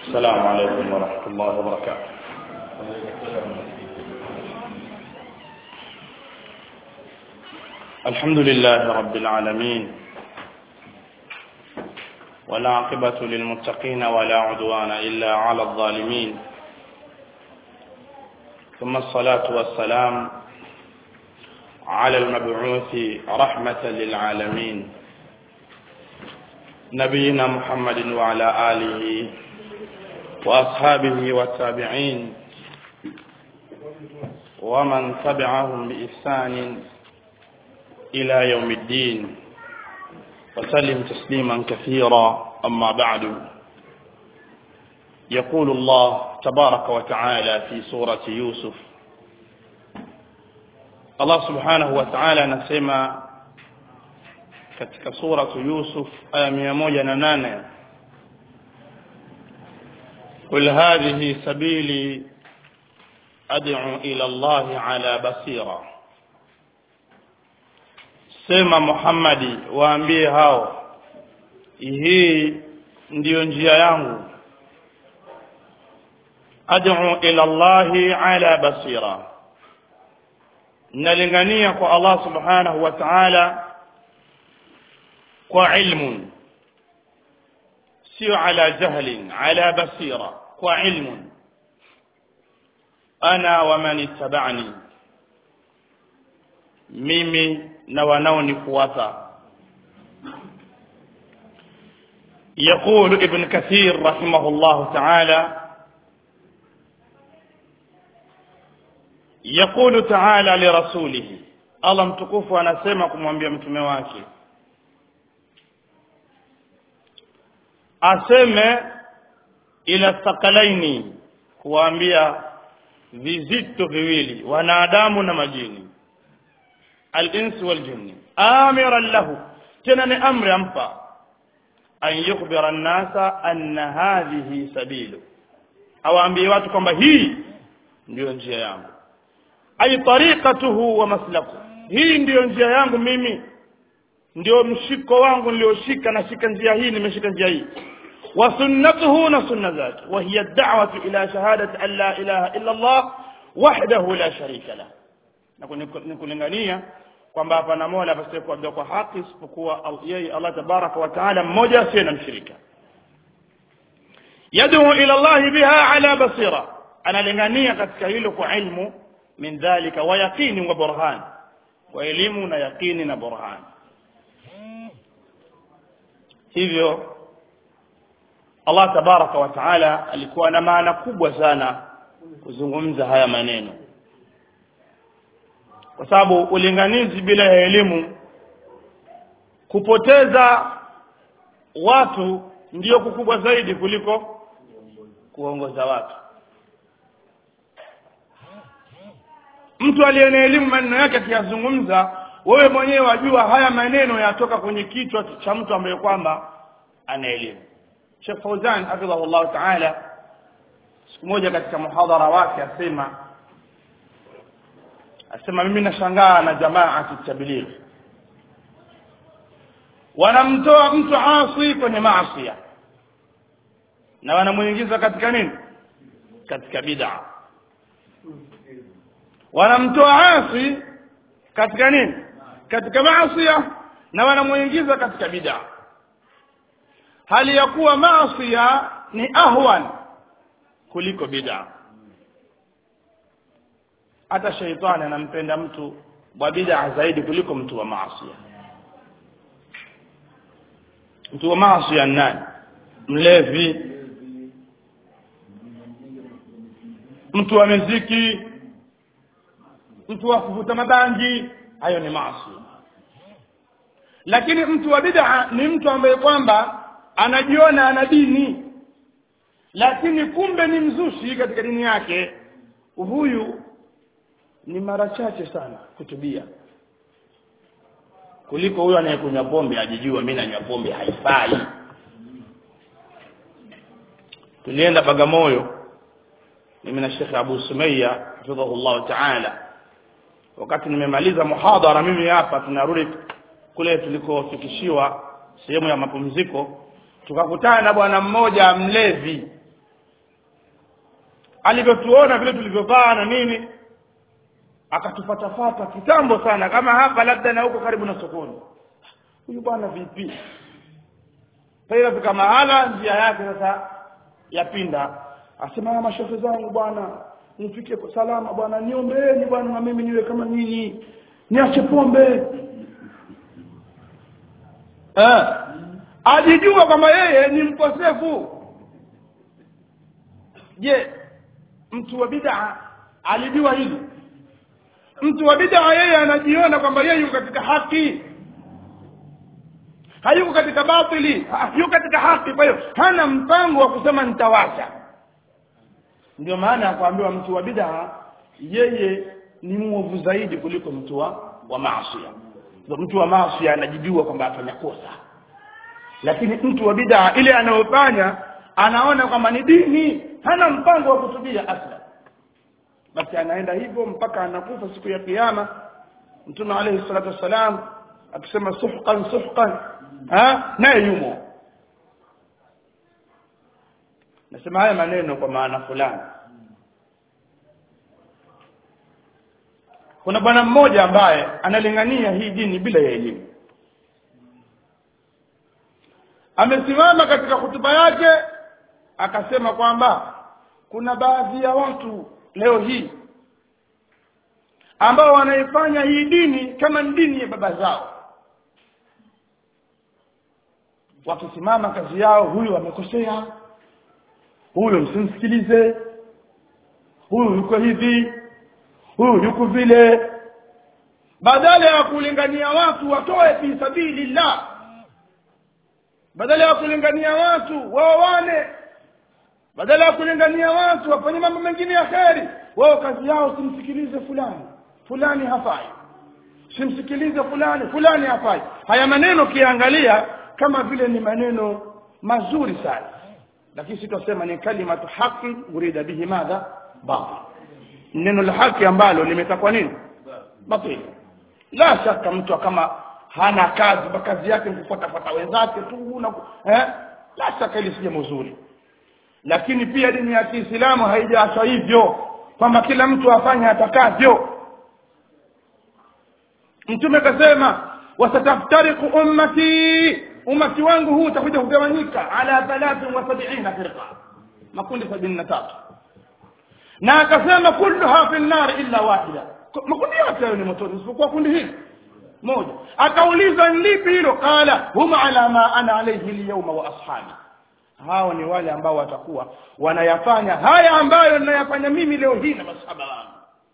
السلام عليكم ورحمة الله وبركاته الحمد لله رب العالمين ولا عقبة للمتقين ولا عدوان إلا على الظالمين ثم الصلاة والسلام على المبعوث رحمة للعالمين نبينا محمد وعلى آله وأصحابه والتابعين ومن تبعهم بإحسان إلى يوم الدين وسلم تسليما كثيرا أما بعد يقول الله تبارك وتعالى في سورة يوسف Allah subhanahu wa ta'ala anasema katika suratu Yusuf aya mia moja na nane قل هذه سبيلي أدعو إلى الله على بصيرة sema Muhammadi waambie hao hii ndiyo njia yangu ad'u ila Allahi ala basira nalingania kwa Allah subhanahu wa ta'ala kwa ilmu sio ala jahlin ala basira kwa ilmu ana wa man ittaba'ani mimi na wanaonifuata يقول ابن كثير رحمه الله تعالى يقول تعالى لرسوله الله mtukufu anasema kumwambia mtume wake aseme ila thaqalaini kuwaambia vizito viwili wanadamu na majini al-insi wal jinni amiran lahu tena ni amri ampa an yukhbira an-nasa anna hadhihi sabilu awaambie watu kwamba hii ndiyo njia yangu ay tariqatuhu wa maslaku hii ndiyo njia yangu mimi ndio mshiko wangu nilioshika nashika njia hii nimeshika njia hii wa sunnatuhu na sunna zake wa hiya da'watu ila shahadati an la ilaha illa Allah wahdahu la sharika la na kulingania kwamba hapana mola pasiye kuabudiwa kwa haki isipokuwa yeye Allah tabaraka wa taala mmoja asiye na mshirika yad'u ila Allah biha ala basira analingania katika hilo kwa ilmu min dhalika wa yaqini wa burhan wa elimu na yaqini na burhan hivyo Allah tabaraka wa taala alikuwa na maana kubwa sana kuzungumza haya maneno kwa sababu ulinganizi bila ya elimu kupoteza watu ndiyo kukubwa zaidi kuliko kuongoza watu mtu aliye na elimu maneno yake akiyazungumza wewe mwenyewe wajua haya maneno yatoka kwenye kichwa cha mtu ambaye kwamba ana elimu Sheikh Fauzan hafidhahullah ta'ala siku moja katika muhadhara wake asema asema mimi nashangaa na jamaa tabligh wanamtoa mtu asi kwenye maasi na wanamuingiza katika nini katika bid'a wanamtoa asi katika nini katika maasi na wanamuingiza katika bid'a hali ya kuwa maasi ni ahwan kuliko bid'a hata sheitani anampenda mtu wa bid'a zaidi kuliko mtu wa maasi mtu wa maasi nani mlevi mtu wa muziki mtu wa kuvuta mabangi hayo ni maasi lakini mtu wa bid'a ni mtu ambaye kwamba anajiona ana dini lakini kumbe ni mzushi katika dini yake huyu ni mara chache sana kutubia kuliko huyo anayekunywa pombe ajijua mimi nanywa pombe haifai tulienda Bagamoyo mimi na Sheikh Abu Sumayya hafidhahullah ta'ala wakati nimemaliza muhadhara mimi hapa tunarudi kule tulikofikishiwa sehemu ya mapumziko tukakutana na bwana mmoja mlevi alivyotuona vile tulivyovaa na nini akatufatafata kitambo sana kama hapa labda na huko karibu na sokoni huyu bwana vipi sasa fika mahala njia yake sasa yapinda asema mashehe zangu bwana nifike kwa salama bwana niombeeni bwana na mimi niwe kama nyinyi niache pombe eh ajijua kwamba yeye ni mkosefu je mtu wa bid'a alijua hili mtu wa bid'a yeye anajiona kwamba yeye yuko katika haki hayuko katika batili ha- yuko katika haki kwa hiyo hana mpango wa kusema nitawacha ndio maana ya kuambiwa mtu wa bid'a yeye ni mwovu zaidi kuliko mtu wa wa maasi mtu wa maasi anajijua kwamba afanya kosa lakini mtu wa bid'a ile anayofanya anaona kwamba ni dini hana mpango wa kutubia asla basi anaenda hivyo mpaka anakufa siku ya kiyama mtume alayhi salatu wassalam akisema suhqan suhqan ha naye yumo nasema haya maneno kwa maana fulani kuna bwana mmoja ambaye analingania hii dini bila ya elimu amesimama katika hutuba yake akasema kwamba kuna baadhi ya watu leo hii ambao wanaifanya hii dini kama ni dini ya baba zao wakisimama kazi yao huyu amekosea huyu msimsikilize huyu yuko hivi huyu yuko vile badala ya kulingania watu watoe fi sabilillah badala ya kulingania watu waoane badala ya kulingania watu wafanye mambo mengine ya kheri wao kazi yao simsikilize fulani fulani hafai simsikilize fulani fulani hafai haya maneno kiangalia kama vile ni maneno mazuri sana lakini sitasema ni kalimatu haqi urida bihi madha batil neno la haki ambalo limetakwa nini batil la shaka mtu kama hana kazi ba kazi yake ni kufuatafuata wenzake tu na eh la shaka ili sije mzuri lakini pia dini ya Kiislamu haijaachwa hivyo kwamba kila mtu afanye atakavyo mtume kasema wasataftariqu ummati ummati wangu huu utakuja kugawanyika ala 73 firqa makundi 73 na akasema kulluha fi nar illa wahida makundi yote hayo ni motoni isipokuwa kundi hili moja akaulizwa lipi hilo qala hum ala ma ana alayhi alyawma wa ashabi hao ni wale ambao watakuwa wanayafanya haya ambayo ninayafanya mimi leo hii na masahaba wangu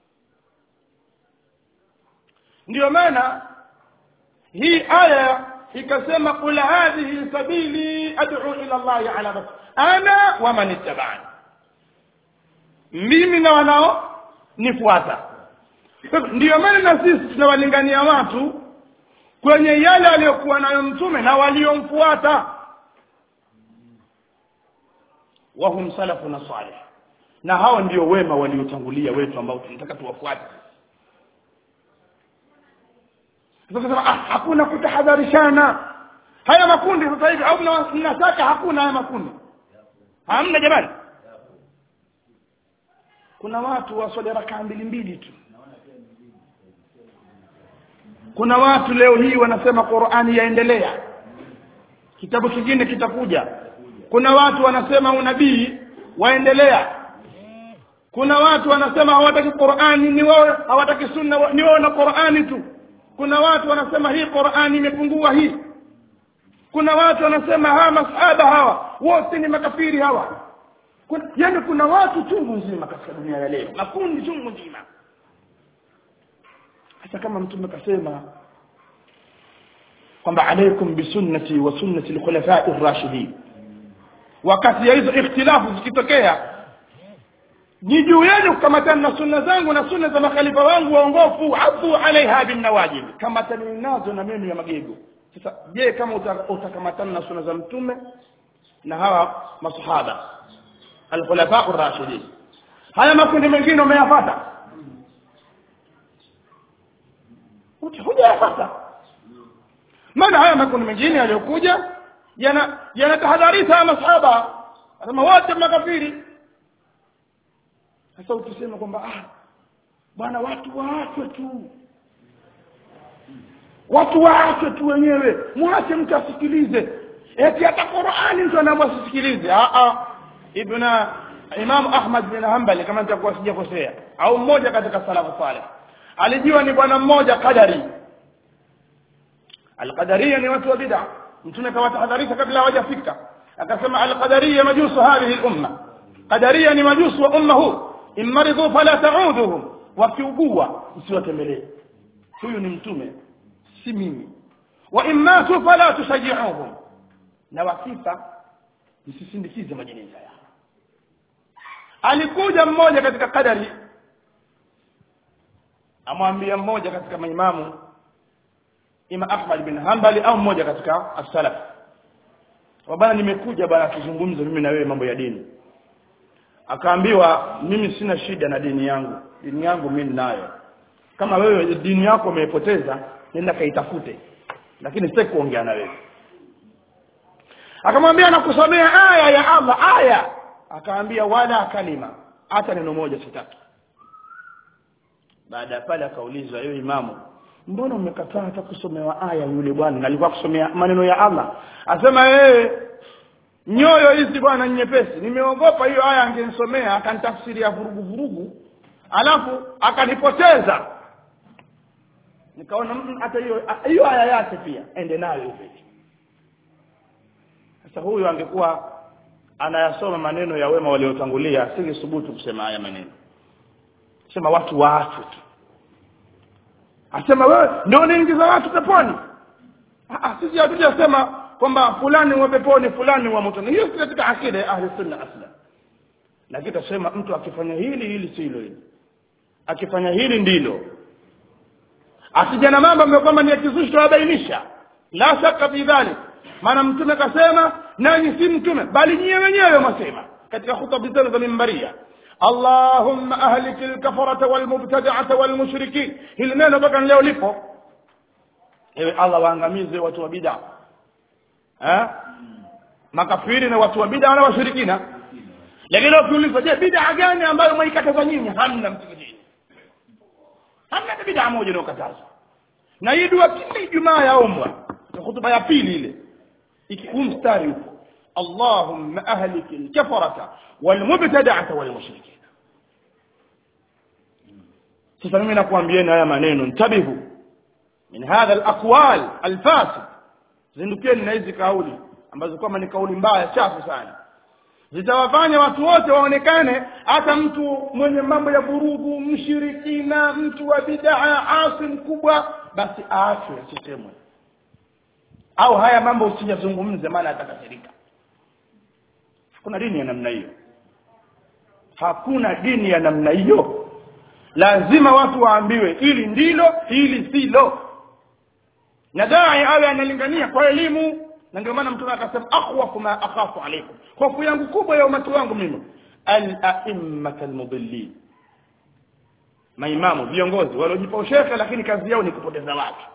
ndio maana hii aya ikasema qul hadhihi sabili ad'u ila Allah ala bas ana wa man ittaba'ani mimi na wanao nifuata ndio maana na sisi tunawalingania watu kwenye yale aliyokuwa nayo mtume na waliomfuata wahum salafuna salih na hao ndio wema waliotangulia wetu ambao tunataka tuwafuate sasa ah, hakuna kutahadharishana haya makundi sasa hivi au mnataka hakuna haya makundi hamna jamani kuna watu waswali rakaa mbili mbili tu kuna watu leo hii wanasema Qur'ani yaendelea kitabu kingine kitakuja kuna watu wanasema unabii waendelea kuna watu wanasema hawataki Qur'ani ni wao hawataki sunna ni wao na Qur'ani tu kuna watu wanasema hii Qur'ani imepungua hii kuna watu wanasema hawa masahaba hawa wote ni makafiri hawa kuna, yani kuna watu chungu nzima katika dunia ya leo makundi chungu nzima hata kama mtume kasema kwamba alaikum bisunnati wa sunnati alkhulafai ar-rashidin wakati ya hizo ikhtilafu zikitokea ni juu yenu kukamatana na sunna zangu na sunna za makhalifa wangu waongofu afu alaiha bin nawajib kamatani nazo na meno ya magego sasa je kama utakamatana na sunna za mtume na hawa masahaba alkhulafa ar-rashidin haya makundi mengine umeyapata hujayapata maana haya makundi mengine yaliyokuja yana yanatahadharisha masahaba anasema wote makafiri sasa ukisema kwamba ah bwana watu waachwe tu watu waachwe tu wenyewe mwache mtu asikilize eti hata qurani mtu anaamua asisikilize ah ah ibna imam ahmad bin hanbali kama nitakuwa sijakosea au mmoja katika salafu saleh alijua ni bwana mmoja qadari alqadariya ni watu wa bid'a mtume kawatahadharisha kabla hawajafika akasema alqadariya majusu hadhihi lumma qadariya ni majusu wa umma huu in maridhu fala tauduhum wakiugua msiwatembelee huyu ni mtume si mimi wa in matu fala tushajiuhum na wakifa msisindikize majeneza yao alikuja mmoja katika kadari amwambia mmoja katika maimamu ima ahmad bin hanbali au mmoja katika as-salaf bana nimekuja bana tuzungumze mimi na wewe mambo ya dini akaambiwa mimi sina shida na dini yangu dini yangu mimi ninayo kama wewe dini yako umeipoteza nenda kaitafute lakini sitaki kuongea na wewe akamwambia nakusomea aya ya Allah aya akaambia wala kalima hata neno moja sitaki baada ya pale akaulizwa yeye imamu mbona umekataa hata kusomewa aya yule bwana na alikuwa kusomea maneno ya Allah asema yeye nyoyo hizi bwana nyepesi nimeogopa hiyo aya angenisomea akanitafsiria vurugu vurugu alafu akanipoteza nikaona hata hiyo hiyo aya yake pia ende nayo hivi sasa huyu angekuwa anayasoma maneno ya wema waliotangulia asingesubutu kusema haya maneno sema watu waachwe tu asema wewe ndio unaingiza watu peponi ah sisi hatujasema kwamba fulani wa peponi fulani wa motoni hiyo si katika akida ya ahli sunna asla lakini tasema mtu akifanya hili hili si hilo hili akifanya hili ndilo asija na mambo ambayo kwamba ni ya kizushi tunabainisha la shaka fi dhalik maana mtume kasema nanyi si mtume bali nyie wenyewe mwasema katika hutuba zenu za mimbaria اللهم اهلك الكفرة والمبتدعة والمشركين hili neno mpaka leo lipo ewe Allah waangamize watu wa bid'a eh makafiri na watu wa bid'a na washirikina lakini leo ukiulizwa je bid'a gani ambayo mwaikataza nyinyi hamna msikitini hamna bid'a moja inayokatazwa na hii dua kila Ijumaa yaombwa hutuba ya pili ile ikikuu mstari huko اللهم أهلك الكفرة والمبتدعة والمشركين sasa mimi nakuambieni haya maneno ntabihu min hadha alaqwal alfasid zindukeni na hizi kauli ambazo kwamba ni kauli mbaya chafu sana zitawafanya watu wote waonekane hata mtu mwenye mambo ya vurugu mshirikina mtu wa bidaa asi mkubwa basi aachwe asisemwe au haya mambo usiyazungumze maana atakasirika hakuna dini ya namna hiyo hakuna dini ya namna hiyo lazima watu waambiwe hili ndilo hili silo na dai awe analingania kwa elimu na ndio maana mtume akasema akhwafu ma akhafu alaikum hofu yangu kubwa ya umati wangu mimi al-a'immat al-mudillin maimamu viongozi waliojipa ushekhe lakini kazi yao ni kupoteza watu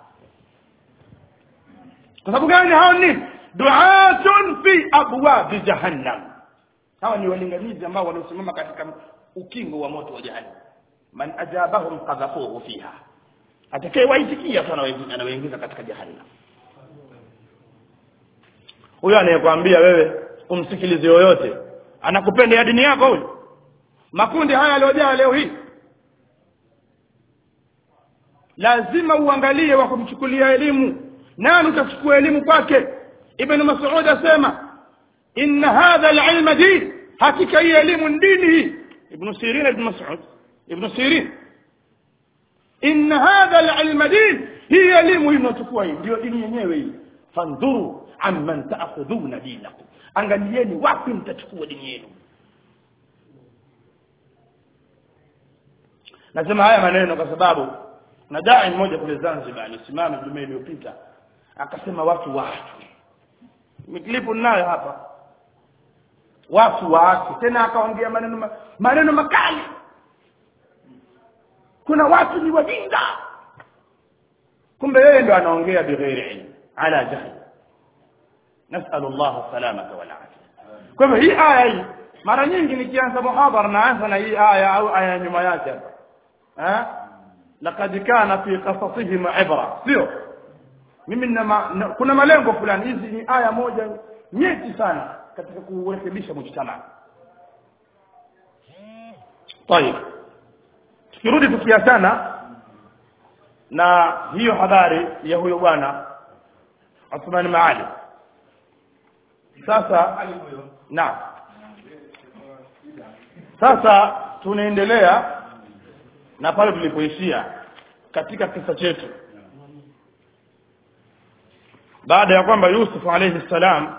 kwa sababu gani hao ni duatun fi abwabi jahannam hawa ni walinganizi ambao waliosimama katika ukingo wa moto wa jahannam man ajabahum qadhafuhu fiha atakaye waitikia tu anawaingiza katika jahannam huyo anayekwambia wewe umsikilize yoyote anakupenda ya dini yako huyo makundi haya yaliyojaa leo hii lazima uangalie wa kumchukulia elimu nani utachukua elimu kwake ibn mas'ud asema inna hadha al-ilma din hakika hii elimu ni dini hii ibn sirin ibn mas'ud ibn sirin inna hadha al-ilma din hii elimu hii mnachukua hii ndio dini yenyewe hii fandhuru amman ta'khudhuna dinakum angalieni wapi mtachukua dini yenu nasema haya maneno kwa sababu na dai mmoja kule Zanzibar alisimama Jumaa iliyopita akasema watu waache miklipu nayo hapa watu waache tena akaongea maneno ma, maneno makali kuna watu ni wajinga kumbe yeye ndo anaongea bighairi ilm ala jahl nasalu Allah salamata wal afia kwa hivyo hii aya hii mara nyingi nikianza muhadhara naanza na hii aya au aya nyuma yake hapa eh laqad kana fi qasasihim ibra sio mimi na, ma, na kuna malengo fulani hizi ni aya moja nyeti sana katika kurekebisha mujtama طيب tukirudi tukiachana na hiyo habari ya huyo bwana Uthman Maali sasa naam sasa tunaendelea na pale tulipoishia katika kisa chetu baada ya kwamba Yusuf alayhi salam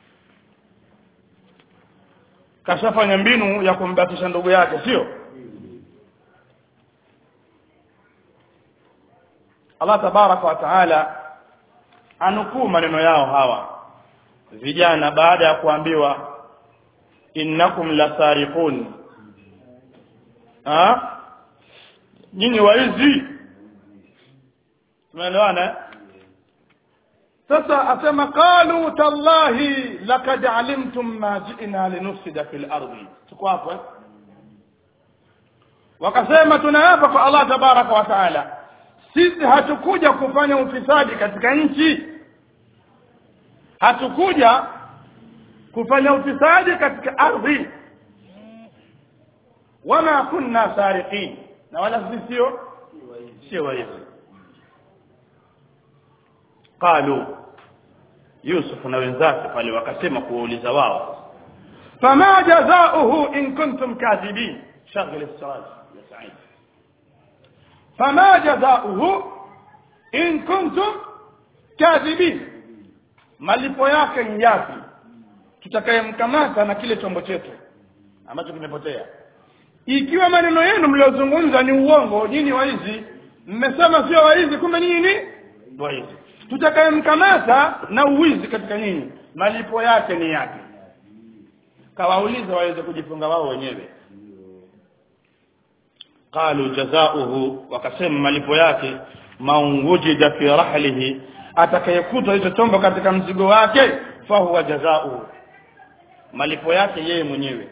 kashafanya mbinu ya kumbatisha ndugu yake sio Allah tabaraka wa taala anukuu maneno yao hawa vijana baada ya kuambiwa innakum lasariqun ah nyinyi waizi tumeelewana sasa asema qalu tallahi laqad alimtum ma ji'na linufsida fil ardi tuko hapo eh? wakasema tunaapa kwa Allah tabaraka wa taala sisi hatukuja kufanya ufisadi katika nchi hatukuja kufanya ufisadi katika ardhi wama kunna sariqin na wala sisi sio sio waizi qalu yusuf na wenzake pale wakasema kuwauliza wao fama jazaohu in kuntum kadhibin shaghl as-salat ya sa'id fama jazaohu in kuntum kadhibin malipo yake ni yapi tutakayemkamata na kile chombo chetu ambacho kimepotea ikiwa maneno yenu mliozungumza ni uongo nyinyi waizi mmesema sio waizi kumbe nyinyi ni waizi tutakayemkamata na uwizi katika nyinyi malipo yake ni yapi kawauliza waweze kujifunga wao wenyewe qalu jazaohu wakasema malipo yake maungujida fi rahlihi atakayekuta hicho chombo katika mzigo wake fahuwa jazaohu malipo yake yeye mwenyewe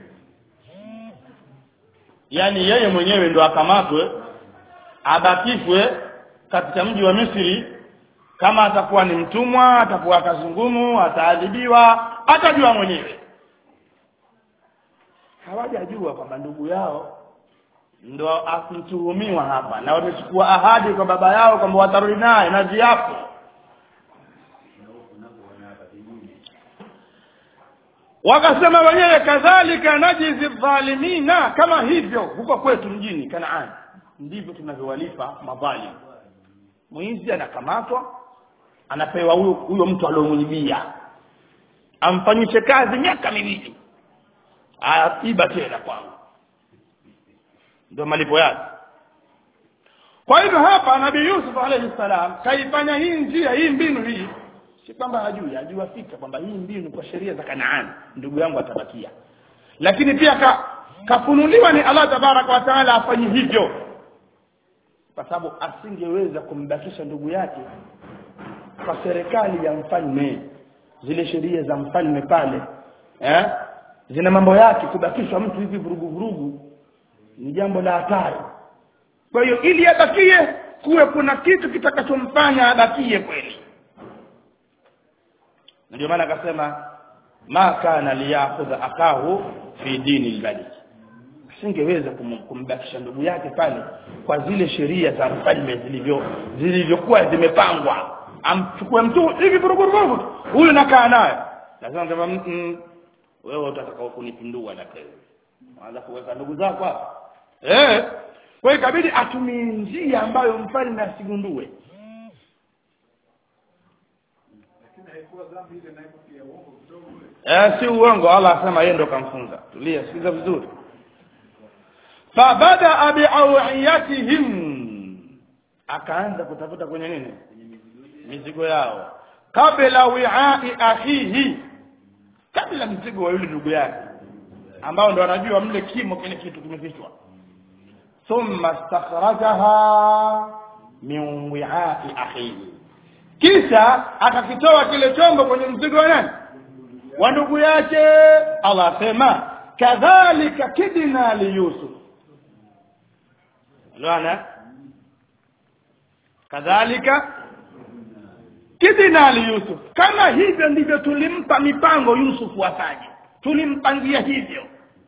yani yeye mwenyewe ndo akamatwe abakishwe katika mji wa Misri kama atakuwa ni mtumwa atakuwa kazungumu ataadhibiwa atajua mwenyewe hawajajua kwamba ndugu yao ndo akutuhumiwa hapa na wamechukua ahadi kwa baba yao kwamba watarudi naye na viapo wakasema wenyewe kadhalika najizi dhalimina kama hivyo huko kwetu mjini Kanaani ndivyo tunavyowalipa madhalim mwizi anakamatwa anapewa huyo huyo mtu aliyomwibia amfanyishe kazi miaka miwili aiba tena kwangu ndio malipo yake kwa hivyo hapa nabii Yusuf alayhi salam kaifanya hii njia hii mbinu hii si kwamba hajui ajua fika kwamba hii mbinu kwa sheria za Kanaani ndugu yangu atabakia lakini pia ka, kafunuliwa ni Allah tabaraka wa taala afanye hivyo kwa sababu asingeweza kumbakisha ndugu yake kwa serikali ya mfalme zile sheria za mfalme pale eh zina mambo yake kubakishwa mtu hivi vurugu vurugu ni jambo la hatari kwa hiyo ili abakie kuwe kuna kitu kitakachomfanya abakie kweli ndio maana akasema ma kana liyakhudha akahu fi dini albadi asingeweza kum, kumbakisha ndugu yake pale kwa zile sheria za mfalme zilivyo zilivyokuwa zimepangwa amchukue mtu hivi vurugurugu huyu nakaa naye lazima kama mm, wewe utataka kunipindua na kesho anza kuweka ndugu zako hapa eh kwa hiyo ikabidi atumie njia ambayo mfalme asigundue eh si uongo Allah asema yeye ndo kamfunza tulia sikiza vizuri fabada biawiyatihim akaanza kutafuta kwenye nini mizigo yao kabla wi'ai akhihi kabla mzigo wa yule ndugu yake ambao ndo anajua mle kimo kile kitu kimefichwa thumma stakhrajaha min wi'ai akhihi kisha akakitoa kile chombo kwenye mzigo wa nani wa ndugu yake Allah asema kadhalika kidna liyusuf unaona kadhalika kidna liyusuf kama hivyo ndivyo tulimpa mipango yusuf afanye tulimpangia hivyo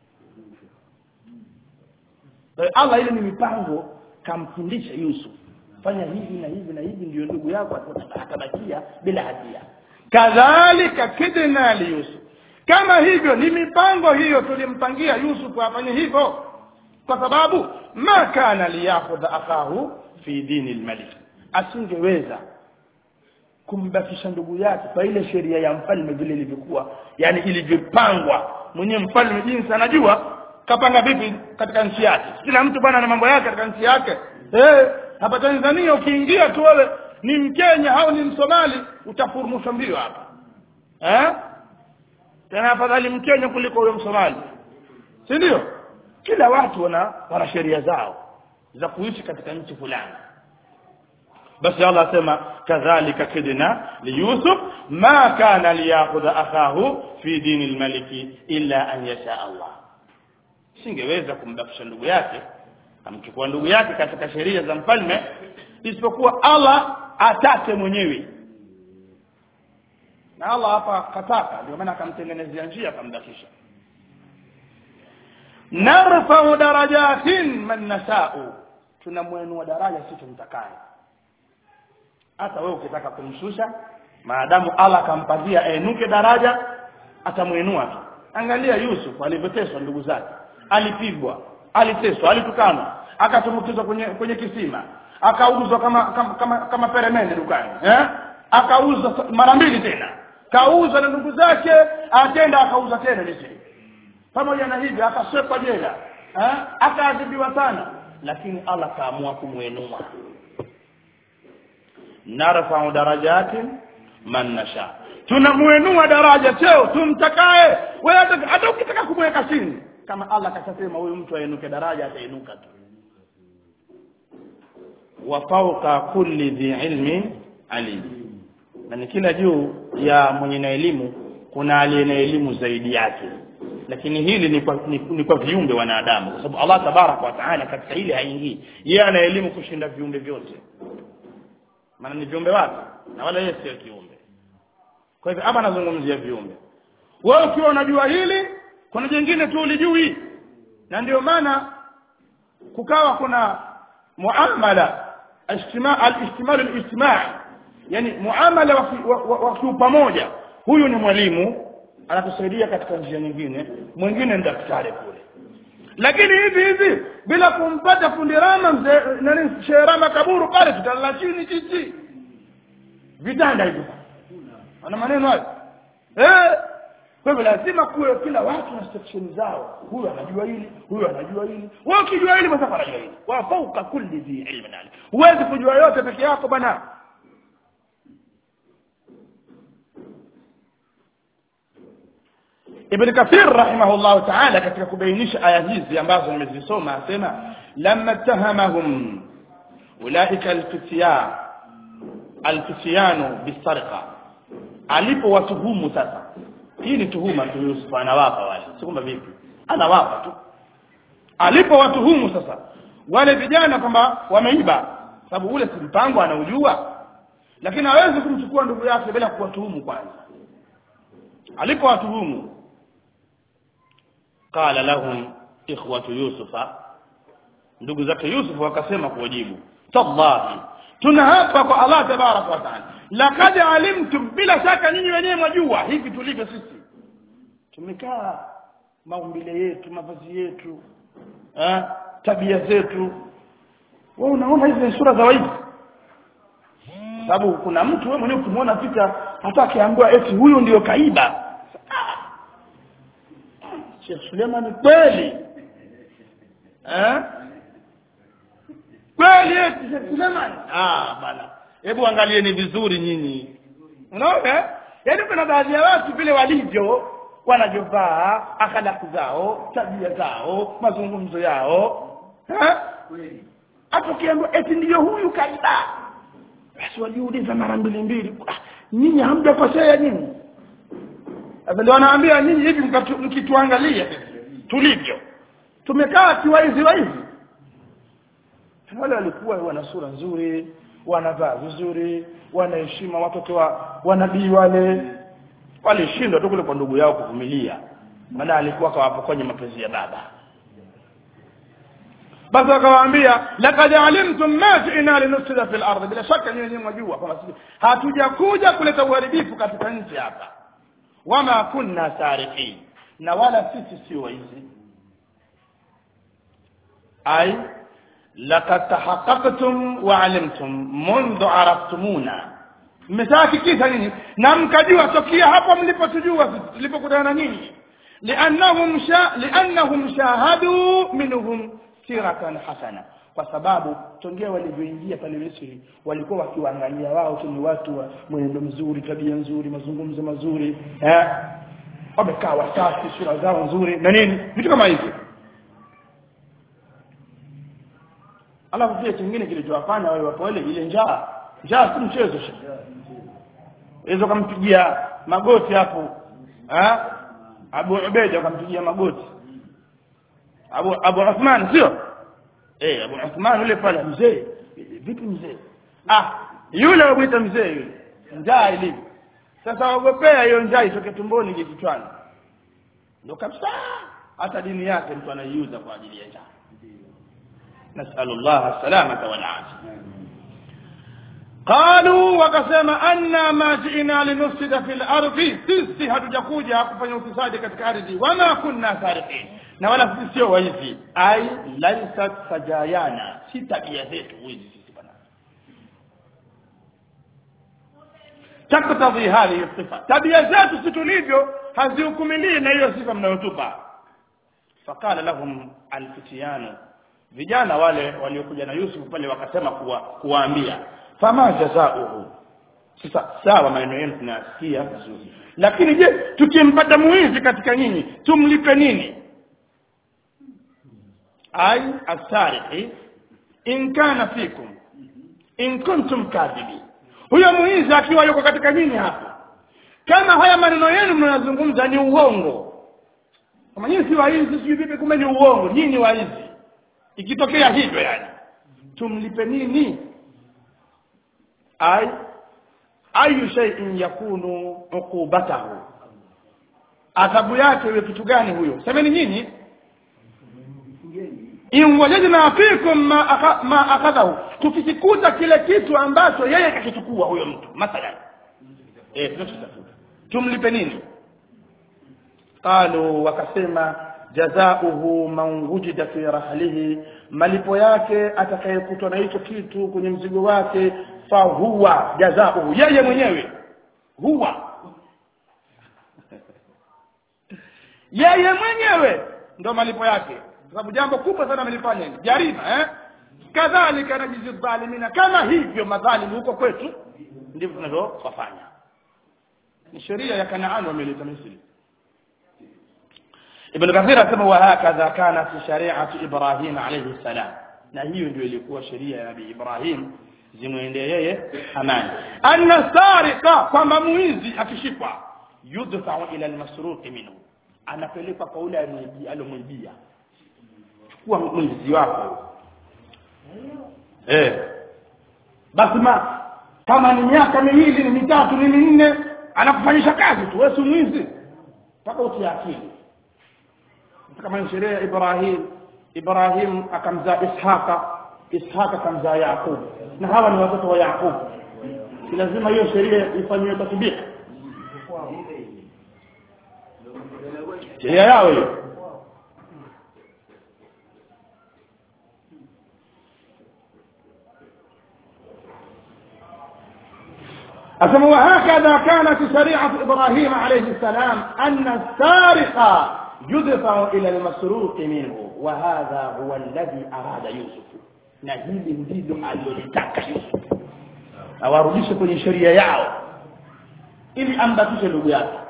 Kwa hiyo allah ile ni mipango kamfundisha yusuf fanya hivi na hivi na hivi ndio ndugu yako atabakia bila hatia kadhalika kidna liyusuf kama hivyo ni mipango hiyo tulimpangia yusuf afanye hivyo kwa sababu ma kana liyakhudha akahu fi dini lmalik asingeweza kumbakisha ndugu yake kwa ile sheria ya mfalme vile ilivyokuwa yani ilivyopangwa mwenyewe mfalme jinsi anajua kapanga vipi katika nchi yake kila mtu bwana na mambo yake katika nchi yake eh hapa Tanzania ukiingia tu wewe ni Mkenya au ni Msomali utafurumushwa mbio hapa eh tena afadhali Mkenya kuliko huyo Msomali si ndio kila watu wana wana sheria zao za kuishi katika nchi fulani basi Allah asema kadhalika kidna liyusuf ma kana liyakhudha akahu fi dini almaliki illa an yasha Allah singeweza kumbakisha ndugu yake amchukua ndugu yake katika sheria za mfalme isipokuwa Allah atake mwenyewe na Allah hapa kataka ndio maana akamtengenezea njia akambakisha narfa'u darajatin man nasha'u tunamwenua daraja sisi tumtakaye hata wewe ukitaka kumshusha maadamu Allah akampatia ainuke daraja atamwinua tu angalia Yusuf alivyoteswa ndugu zake alipigwa aliteswa alitukanwa akatumbukizwa kwenye kwenye kisima akauzwa kama kama kama, kama peremende dukani eh akauzwa mara mbili tena kauza na ndugu zake atenda akauza tena Misri pamoja na hivyo akasekwa jela eh akaadhibiwa sana lakini Allah kaamua kumwinua narfa'u darajatin man nasha tunamuinua daraja cheo tumtakaye wewe hata ukitaka kumweka chini kama Allah kashasema huyu mtu ainuke daraja atainuka tu wa fawqa kulli dhi ilmin alim na ni kila juu ya mwenye na elimu kuna aliye na elimu zaidi yake lakini hili ni kwa, ni, ni kwa viumbe wanadamu kwa sababu Allah tabaraka wa taala katika hili haingii yeye ana elimu kushinda viumbe vyote maana ni viumbe wake na wala yeye sio kiumbe kwa hivyo hapa nazungumzia viumbe wewe ukiwa unajua hili kuna jingine tu ulijui na ndio maana kukawa kuna muamala ijtima al-ihtimal al-ijtima' yani muamala wa kiupamoja huyu ni mwalimu anatusaidia katika njia nyingine mwingine ni daktari kule lakini hivi hivi bila kumpata fundi rama mzee nani sherama kaburu pale tutalala chini chichi vitanda hivyo ana maneno hayo eh kwa hivyo lazima kuwe kila watu na section zao huyu anajua hili huyu anajua hili wewe ukijua hili basi anajua hili wa fauka kulli dhi ilmin alim huwezi kujua yote peke yako bana Ibn Kathir rahimahullah ta'ala katika kubainisha aya hizi ambazo nimezisoma asema lamma tahamahum ulaika alfitya alfityanu bisarqa alipowatuhumu sasa hii ni tuhuma tu Yusuf anawapa wale si kwamba vipi anawapa tu alipowatuhumu sasa wale vijana kwamba wameiba sababu ule si mpango anaujua lakini hawezi kumchukua ndugu yake bila kuwatuhumu kwanza alipowatuhumu qala lahum ikhwatu yusufa ndugu zake yusuf wakasema kuwajibu tallahi tunahapa kwa allah tabaraka wa taala laqad alimtum bila shaka nyinyi wenyewe mwajua hivi tulivyo sisi tumekaa maumbile yetu mavazi yetu eh, tabia zetu wewe unaona hizi ni sura za waizi sababu kuna mtu wewe mwenyewe ukimwona fika hata akiambiwa eti huyu ndiyo kaiba Sheikh Suleiman kweli eh kweli eti Sheikh Suleiman ah bana hebu angalieni vizuri nyinyi unaona yaani kuna baadhi ya watu vile walivyo wanavyovaa akhlaki zao tabia zao mazungumzo yao eh hata ukiambiwa eti ndiyo huyu kaiba basi waliuliza mara mbili mbili ah, nyinyi hamjakosea nyinyi sasa ndio wanaambia nyinyi hivi mkituangalia tulivyo tumekaa kiwaizi waizi wale walikuwa wana sura nzuri wanavaa vizuri wanaheshima watoto wa wanabii wale walishindwa tu kule kwa ndugu yao kuvumilia maana alikuwa kawapokonya mapenzi ya baba basi akawaambia laqad alimtum ma ji'na linufsida fil ardi bila shaka nyinyi mwajua kwamba sisi hatujakuja kuleta uharibifu katika nchi hapa wama kunna sariqin na wala sisi sio waizi ay laqad tahaqqaqtum wa alimtum mundu araftumuna mmeshahakikisha nini na mkajua tokea hapo mlipotujua sisi tulipokutana na nyinyi liannahum sha liannahum shahadu minhum siratan hasana kwa sababu tongea walivyoingia pale Misri walikuwa wakiwaangalia wao tu ni watu wa mwenendo mzuri tabia nzuri mazungumzo mazuri eh wamekaa wasafi sura zao nzuri na nini vitu kama hivyo alafu pia kingine kilichowafanya wale wapole ile njaa njaa si mchezo hizo kampigia magoti hapo eh Abu Ubaida kampigia magoti Abu Abu Uthman sio eh Abu Uthman yule pale mzee vipi mzee ah yule wamuita mzee yule njaa ilivyo sasa waogopea hiyo njaa itoke tumboni ije kichwani ndio kabisa hata dini yake mtu anaiuza kwa ajili ya njaa nasallallahu salamata wal afia qalu wakasema anna ma ji'na linufsida fil ardi sisi hatujakuja kufanya ufisadi katika ardhi wama kunna sariqin na wala sisi sio waizi ai laisat sajayana si tabia zetu wizi sisi bwana taktadhi hadhihi sifa tabia zetu si tulivyo hazihukumilii na hiyo sifa mnayotupa faqala lahum alfitiyanu vijana wale waliokuja na Yusuf pale wakasema kuwa kuwaambia fama jazauhu sasa sawa maneno yenu tunasikia vizuri lakini je tukimpata muizi katika nyinyi tumlipe nini ay asariqi in kana fikum in kuntum kadhibi huyo muizi akiwa yuko katika nyinyi hapa kama haya maneno yenu mnayozungumza ni uongo kama nyinyi si waizi sijui vipi kumbe ni uongo nyinyi waizi ikitokea hivyo yani tumlipe nini ay ayu shay'in yakunu uqubatahu adhabu yake iwe kitu gani huyo semeni nyinyi in wajadna fikum ma aka, ma akadahu tukikikuta kile kitu ambacho yeye kakichukua huyo mtu mathalan eh tunachotafuta tumlipe nini qalu wakasema jazauhu man wujida fi rahlihi malipo yake atakayekutwa na hicho kitu kwenye mzigo wake fa huwa jazauhu yeye mwenyewe huwa yeye mwenyewe ndo malipo yake kwa sababu jambo kubwa sana amelifanya hili jarima eh kadhalika najizi dhalimina kama hivyo madhalimu huko kwetu ndivyo tunavyowafanya ni sheria ya kanaani wameleta misri ibn kathir asema wa hakadha kanat shari'atu ibrahim alayhi salam na hiyo ndio ilikuwa sheria ya nabii ibrahim zimwendee yeye amani anna sariqa kwamba muizi akishikwa yudfa'u ila almasruq minhu anapelekwa kwa ule alomwibia chukua mwizi wako eh basi ma kama ni miaka miwili ni mitatu ni minne anakufanyisha kazi tu wewe si mwizi mpaka utie akili kama ni sheria ya Ibrahim Ibrahim akamzaa Ishaqa Ishaqa akamzaa Yaqub na hawa ni watoto wa Yaqub si lazima hiyo sheria ifanywe tatbiki sheria yao hiyo أسمى وهكذا كانت شريعة إبراهيم عليه السلام أن السارق يدفع إلى المسروق منه وهذا هو الذي أراد يوسف na hili ndilo alilotaka Yusuf awarudishe kwenye sheria yao ili ambatishe ndugu yake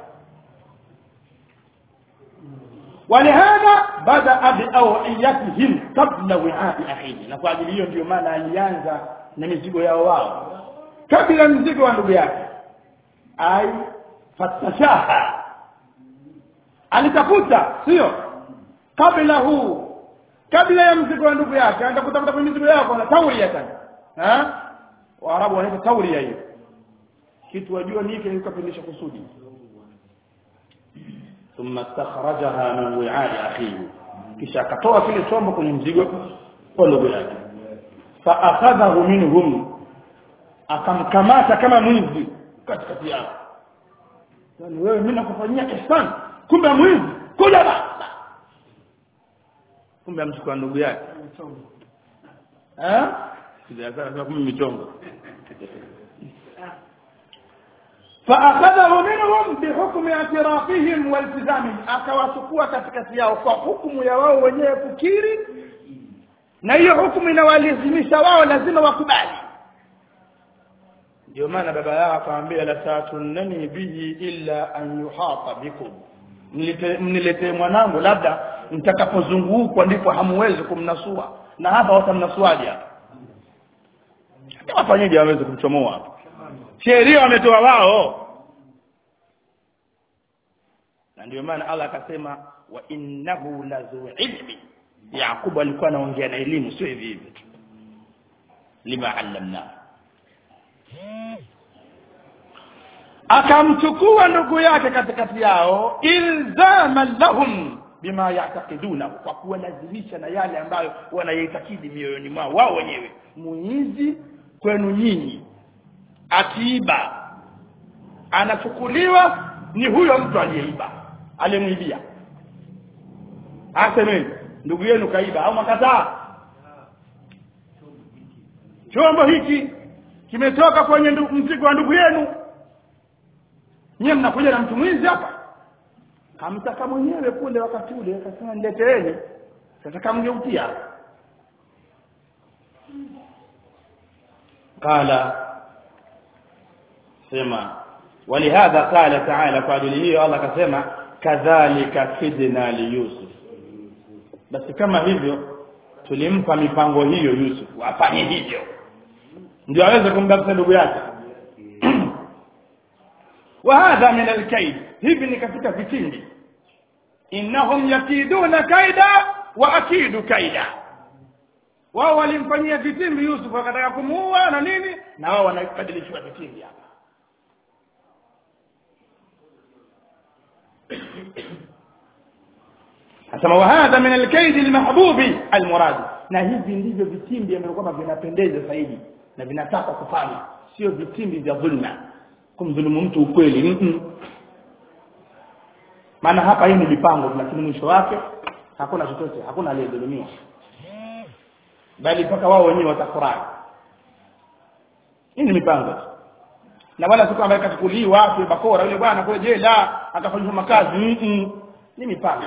ولهذا بدا باوعيتهم قبل وعاء اخيه na kwa ajili hiyo ndio maana alianza na mizigo yao wao kabla mzigo wa ndugu yake ai fatashaha alitafuta sio qablahu kabla ya mzigo wa ndugu yake anaenda kutafuta kwenye mizigo yako na tauria tena eh waarabu wanaita tauria hiyo kitu wajua ni hiki kikapindisha kusudi thumma istakhrajaha min wi'ai akhihi kisha akatoa kile chombo kwenye mzigo wa ndugu yake fa akhadhahu minhum akamkamata kama mwizi katikati yao yani wewe mimi nakufanyia ihsan kumbe mwizi kuja baba kumbe amchukua ndugu yake eh sija sana kumbe michongo فأخذه منهم بحكم اعترافهم والتزامهم akawachukua katikati yao kwa hukumu ya wao wenyewe kukiri na hiyo hukumu inawalazimisha wao lazima wakubali ndio maana baba yao akamwambia la tatunani bihi illa an yuhata bikum mniletee mwanangu labda mtakapozungukwa ndipo hamuwezi kumnasua na hapa watamnasuaje hapa wafanyeje waweze kumchomoa hapa sheria wametoa wao na ndio maana Allah akasema wa innahu lazu ilmi Yakubu alikuwa anaongea na elimu sio hivi hivi tu lima allamna akamchukua ndugu yake katikati yao ilzaman lahum bima yaatakiduna kwa kuwalazimisha na yale ambayo wanayaitakidi mioyoni mwao wao wenyewe muizi kwenu nyinyi akiiba anachukuliwa ni huyo mtu aliyeiba aliyemwibia aseme ndugu yenu kaiba au makataa chombo hiki kimetoka kwenye mzigo wa ndugu yenu nyie mnakuja na mtu mwizi hapa kamtaka mwenyewe kule wakati ule akasema nileteeni sasa kamgeutia qala sema ولهذا قال تعالى kwa ajili hiyo Allah akasema kadhalika kidna li Yusuf basi kama hivyo tulimpa mipango hiyo Yusuf afanye hivyo ndio aweze kumbakisha ndugu yake wa hadha min alkaid hivi ni katika vitindi innahum yakiduna kaida wa akidu kaida wao walimfanyia vitimbi Yusuf wakataka kumuua na nini na wao wanabadilishiwa vitimbi hapa asema wa hadha min alkaid almahbubi almurad na hivi ndivyo vitimbi ambavyo kwamba vinapendeza zaidi na vinataka kufanya sio vitimbi vya dhulma kumdhulumu mtu ukweli mm -mm. maana hapa hii ni mipango lakini mwisho wake hakuna chochote hakuna aliyedhulumiwa bali mpaka wao wenyewe watafurahi hii ni mipango na wala si kwamba kachukuliwa afi bakora yule bwana kule jela akafanyishwa makazi mm -mm. ni mipango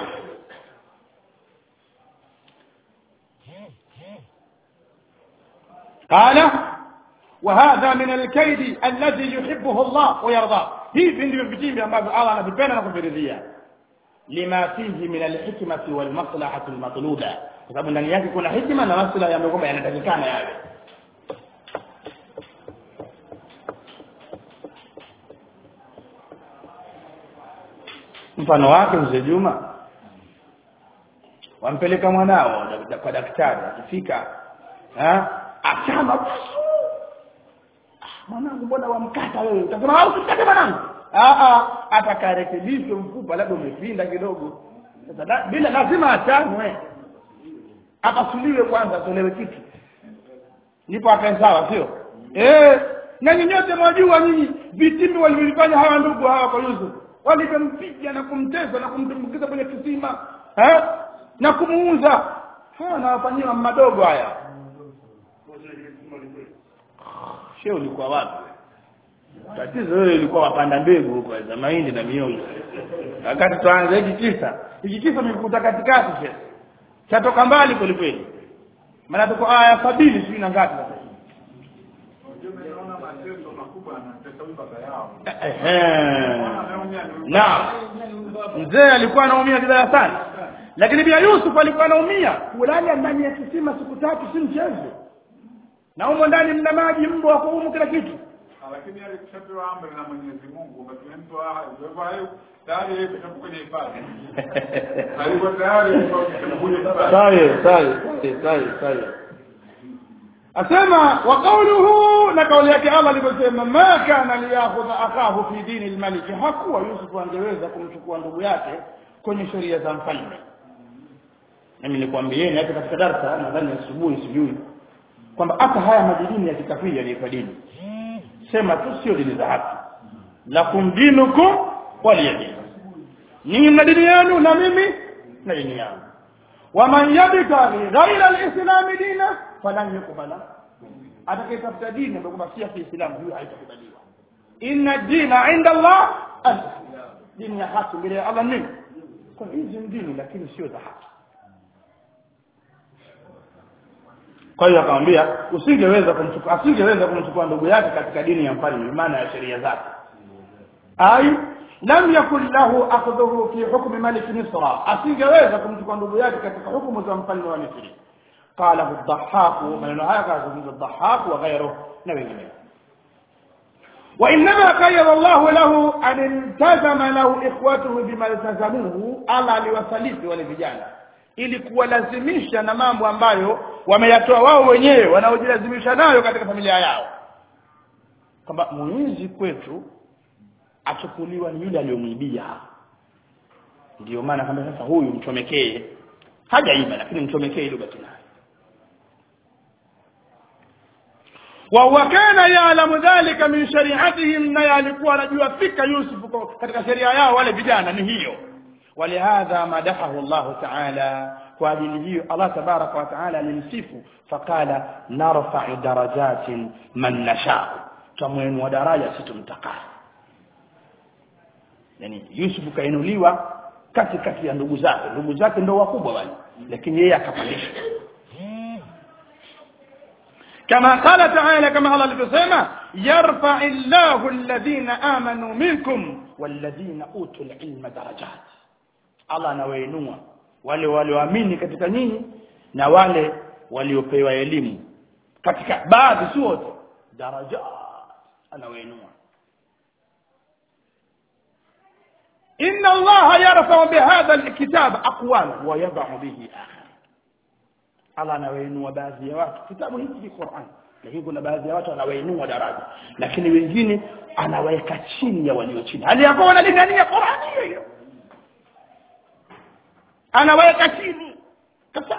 قال وهذا من الكيد الذي يحبه الله ويرضاه hivi ndivyo vitimbi ambavyo Allah anavipenda na kuviridhia lima fihi min alhikmati walmaslahati almatluba kwa sababu ndani yake kuna hikma na maslaha ambayo kwamba yanatakikana yale mfano wake mzee Juma wampeleka mwanao kwa daktari akifika achama mwanangu mbona wamkata wewe utasema au usikate mwanangu ah ah atakarekebishwe mfupa labda umepinda kidogo sasa bila lazima achanwe akasuliwe kwanza atolewe kitu ndipo akae sawa sio eh na nyinyote mwajua nyinyi vitimbi walivyofanya hawa ndugu hawa kwa Yusuf walivyompiga na kumtesa na kumtumbukiza kwenye kisima eh na kumuuza hawa nawafanyiwa madogo haya sheo ulikuwa wapi tatizo wewe ulikuwa wapanda mbegu huko za mahindi na miongo wakati tuanze hiki kisa hiki kisa nimekuta katikati shehe chatoka mbali kweli kweli maana tuko aya sabini sijui na ngapi sasa naam mzee alikuwa anaumia vibaya sana lakini pia Yusuf alikuwa anaumia kulala ndani ya kisima siku tatu si mchezo na humo ndani mna maji mbo wako humo kila kitu lakini alikushapewa amri na Mwenyezi Mungu kwamba tumempa kwa hayo tayari yeye kushakuwa kwenye hifadhi alikuwa tayari kwa kwenye hifadhi sahi sahi sahi sahi asema wa qawluhu na kauli yake Allah aliposema ma kana liyakhudha akahu fi dini almalik hakuwa Yusuf angeweza kumchukua ndugu yake kwenye sheria za mfalme mimi nilikwambieni hata katika darasa nadhani asubuhi sijui kwamba hata haya madini ya kikafiri yaliitwa dini sema tu sio dini za haki lakum dinukum waliyadin ninyi mna dini yenu na mimi na dini yangu waman yabtaghi ghaira alislam dina falan yuqbala atakayetafuta dini ambayo kwamba si ya Kiislamu hiyo haitakubaliwa inna dina inda Allah al-islam dini ya haki mbele ya Allah nini kwa hizi ni dini lakini sio za haki kwa hiyo akamwambia usingeweza kumchukua asingeweza kumchukua ndugu yake katika dini ya mfalme maana ya sheria zake ai lam yakun lahu akhdhuhu fi hukmi malik misra asingeweza kumchukua ndugu yake katika hukumu za mfalme wa misri قاله الضحاك من هذا من الضحاك وغيره نبي الله وإنما قيض الله له أن التزم له إخوته بما التزموه الله aliwasaliti wale vijana ili kuwalazimisha na mambo ambayo wameyatoa wao wenyewe wanaojilazimisha nayo katika familia yao kwamba mwizi kwetu achukuliwa ni yule aliyomwibia ndio maana kama sasa huyu mchomekee hajaiba lakini mchomekee ili ubaki naye وهو كان يعلم ذلك من شريعتهم na alikuwa anajua fika Yusuf katika sheria yao wale vijana ni hiyo ولهذا مدحه الله تعالى وأجل hiyo Allah تبارك وتعالى alimsifu فقال نرفع درجات من نشاء tumwinua daraja situmtakaye yani Yusuf kainuliwa kati kati ya ndugu zake ndugu zake ndio wakubwa wale lakini yeye akapandishwa كما قال تعالى كما الله alivyosema يرفع الله الذين آمنوا منكم والذين أوتوا العلم درجات Allah anawainua wale walioamini katika nyinyi na wale waliopewa elimu katika baadhi si wote daraja anawainua inna allaha yarfa'u bihadha alkitab aqwala wa yad'u bihi akhar Allah anawainua baadhi ya watu kitabu hiki ni Qur'an lakini kuna baadhi ya watu anawainua daraja lakini wengine anawaweka chini ya walio chini hali yako wanalingania Qur'an hiyo hiyo anaweka chini kabisa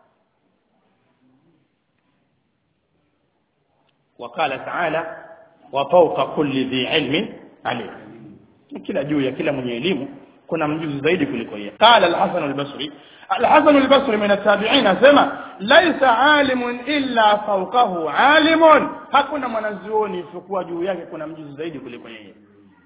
وقال تعالى وفوق كل ذي علم عليم kila juu ya kila mwenye elimu kuna mjuzi zaidi kuliko yeye قال الحسن البصري الحسن البصري من التابعين asema laisa alimun illa fawqahu alimun hakuna mwanazuoni isipokuwa juu yake kuna mjuzi zaidi kuliko yeye